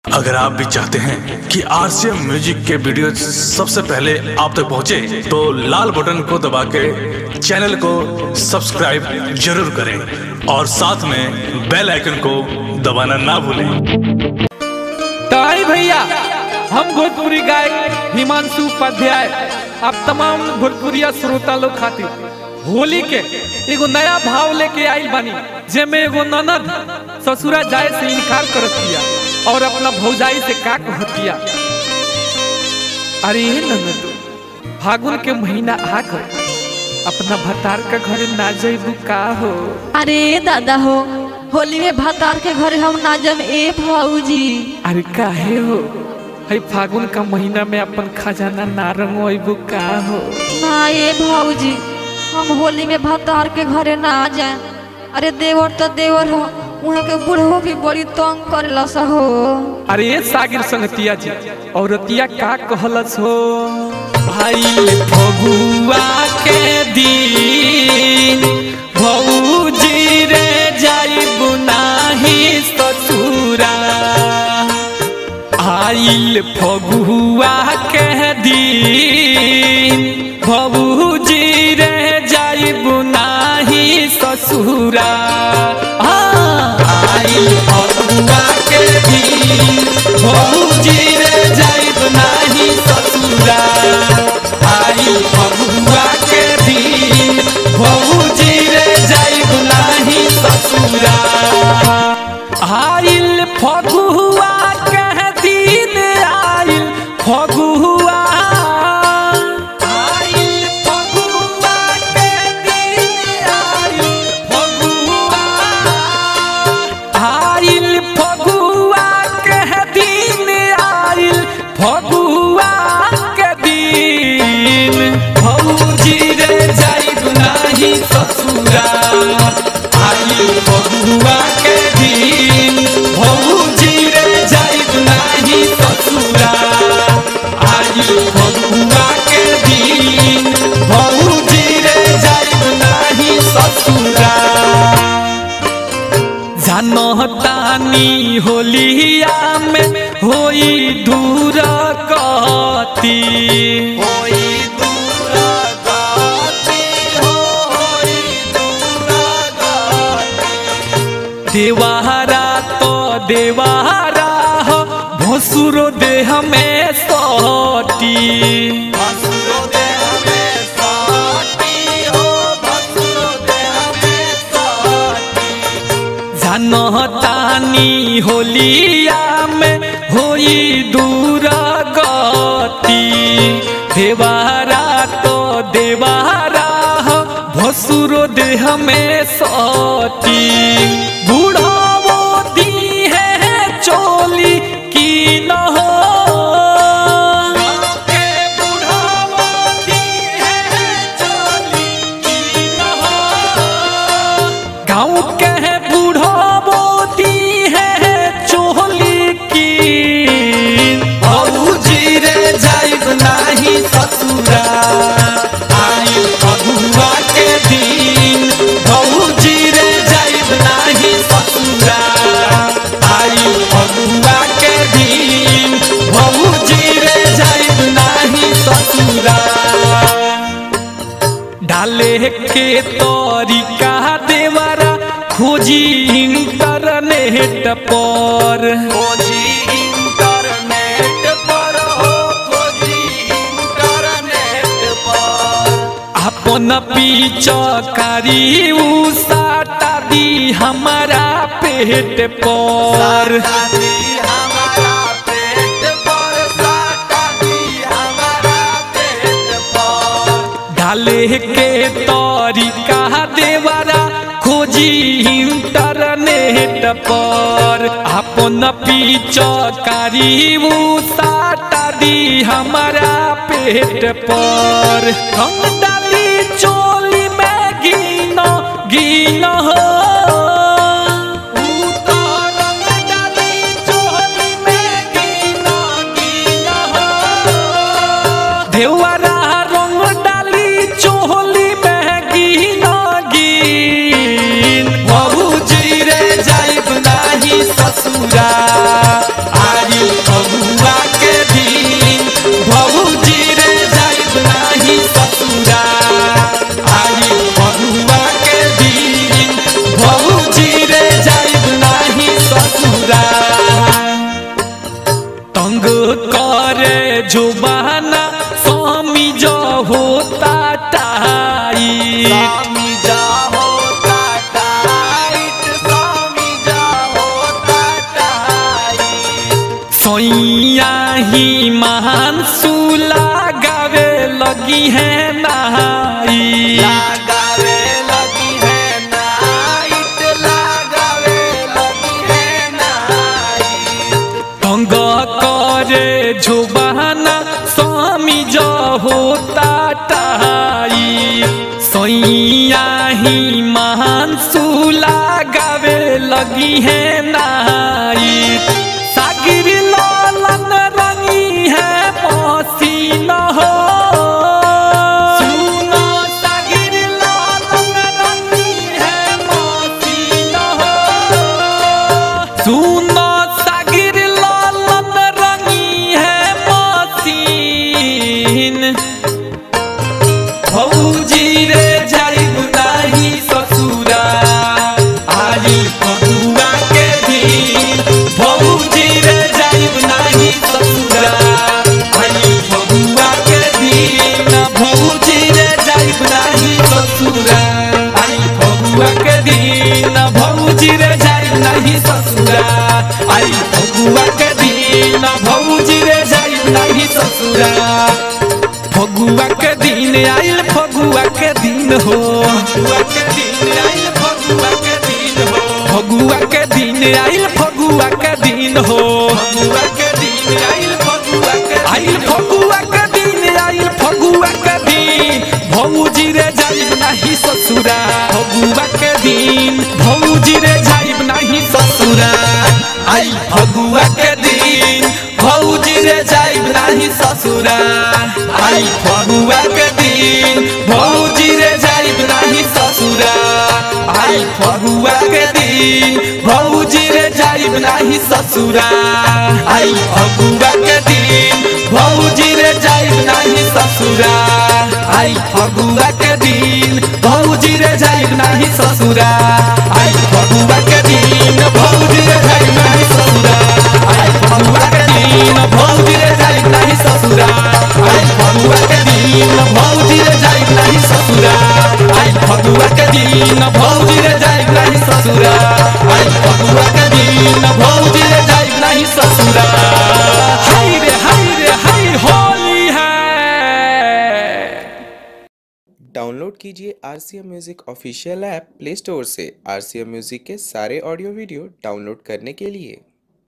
अगर आप भी चाहते हैं कि आरसीएम म्यूजिक के वीडियो सबसे पहले आप तक पहुंचे, तो लाल बटन को दबा के चैनल को सब्सक्राइब जरूर करें और साथ में बेल आइकन को दबाना ना भूलें तो आई भैया हम भोजपुरी गायक हिमांशु उपाध्याय आप तमाम भोजपुरिया श्रोता लोग खातिर होली के एगो नया भाव लेके आइल बानी जेमे एगो ननद ससुरा जाए से इनकार करत दिया और अपना भौजाई से का कहतिया अरे ये ननद फागुन के महीना आ गए अपना भतार का घर ना जइबू का हो अरे दादा हो होली में भतार के घरे हम ना जम ए भाऊजी अरे काहे हो है फागुन का महीना में अपन खजाना ना रंगवाइबू का हो ना ए भाऊजी हम होली में भतार के घरे ना जाए अरे देवर तो देवर हो वहाँ के बूढ़ो भी बड़ी तंग करेला सा हो अरे ये सागिर संगतिया जी औरतिया का कहलस हो भाई फगुआ के दिन भौजी रे जाई बुनाही ससुरा आइल फगुआ के दिन भौजी रे जाई बुनाही ससुरा आइल फगुआ के दिन भौजी रे जाई बुनाही ससुरा आइल फगुआ के दिन भौजी रे जाई बुनाही ससुरा आइल फगुआ के दिन आइल फगुआ आइल फगुआ के दिन आइल फगुआ आइल फगुआ के दिन आइल फगुआ के दिन भौजी रे जाइब नाही ससुरा आइल फगुआ के दिन भौजी रे जाइब नाही ससुरा आइल फगुआ के दिन भौजी रे जाइब नाही ससुरा जानतानी होलिया में होई दूर कती होई दूर गति हो होई दूर गति देवारा तो देवारा हो भसुरो देह में सटी भसुरो देह में सटी हो भसुरो देह में सटी जानतानी होलिया में होई दूर गति देवारा तो देवारा हो भसुरो देह में सटी बूढ़ावो दी है चोली की न हो के बूढ़ावो दी है चोली की न हो गाँव के है बूढ़ो बोती है चोली की भौजी रे जाइब नाही ससुरा आइल फगुआ के दिन भौजी रे जाइब नाही ससुरा आइल फगुआ के दिन भौजी रे जाइब नाही ससुरा डाले के तरीका देवरा खोजी इंटरनेट पर खोजी इंटरनेट पर हो खोजी इंटरनेट पर अपन पीचकारी उसाटा दी हमारा पेट पर हमारा पेट पर साटा दी हमारा पेट पर डाले के तरीका देवरा खोजी इंटरनेट पर अपन पीचकारी साटा दी हमारा पेट पर हम डाली चोली में गिनो गिनो हो उतारन डाली चोली में गिनो गिनो हो देवरा रंग डाली चोली में गिनो गिन बाबूजी रे जाइब नाही ससुरा आई सोइया ही महान सूला गावे लगी है नहाई लगावे लगी है नाइट लगावे लगी है नाइट तंग करे जुबाना स्वामी जो होता टाई सोइया ही महान सूला गावे लगी है नाई सागिर लालन रंगी है मसीन हो सुनो सागिर लालन रंगी है मसीन हो सुनो सागिर लालन रंगी है मसीन भौजी रे जाइब नाही ससुरा आई फगुआ के दिन भौजी रे जाइब नाही ससुरा आई फगुआ के दिन भौजी रे जाइब नाही ससुरा आई फगुआ के दिन भौजी रे जाइब नाही ससुरा आई फगुआ के दिन भौजी रे जाइब नाही ससुरा फगुआ के दिन आइल फगुआ के दिन हो फगुआ के दिन आइल फगुआ के दिन हो फगुआ के दिन आइल फगुआ के दिन हो फगुआ के दिन आइल फगुआ के आइल फगुआ के दिन आइल फगुआ के दिन भौजी रे जाइब नाही ससुरा फगुआ के दिन भौजी रे जाइब नाही ससुरा आई फगुआ के दिन भौजी रे जाइब नाही ससुरा आई फगुआ के दिन भौजी रे जाइब नाही ससुरा आई फगुआ के दिन भौजी रे जाइब नाही ससुरा आई फगुआ के दिन भौजी रे जाइब नाही ससुरा आई फगुआ के दिन भौजी रे जाइब नाही ससुरा आई फगुआ के दिन भौजी रे जाइब नाही ससुरा आई फगुआ के दिन भौजी रे जाइब नाही ससुरा आई फगुआ के दिन भौजी रे जाइब नाही ससुरा आई फगुआ के दिन भौजी रे जाइब नाही ससुरा आई फगुआ के दिन भौजी रे जाइब नाही ससुरा हाय रे हाय रे हाय होली है डाउनलोड कीजिए R C M music official app play store से आर सी एम म्यूज़िक के सारे ऑडियो वीडियो डाउनलोड करने के लिए